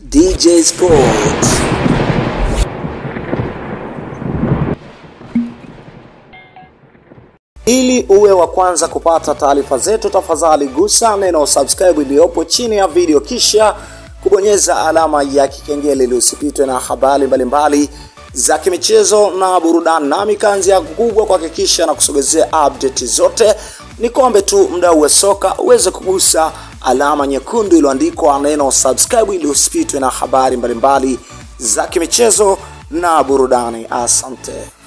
DJ Sports. Ili uwe wa kwanza kupata taarifa zetu, tafadhali gusa neno subscribe iliyopo chini ya video, kisha kubonyeza alama ya kikengele ili usipitwe na habari mbalimbali za kimichezo na burudani. Nami kazi yangu kubwa kuhakikisha na kusogezea update zote. Ni kombe tu mdau wa soka uweze kugusa alama nyekundu iliyoandikwa neno subscribe ili usipitwe na habari mbalimbali za kimichezo na burudani. Asante.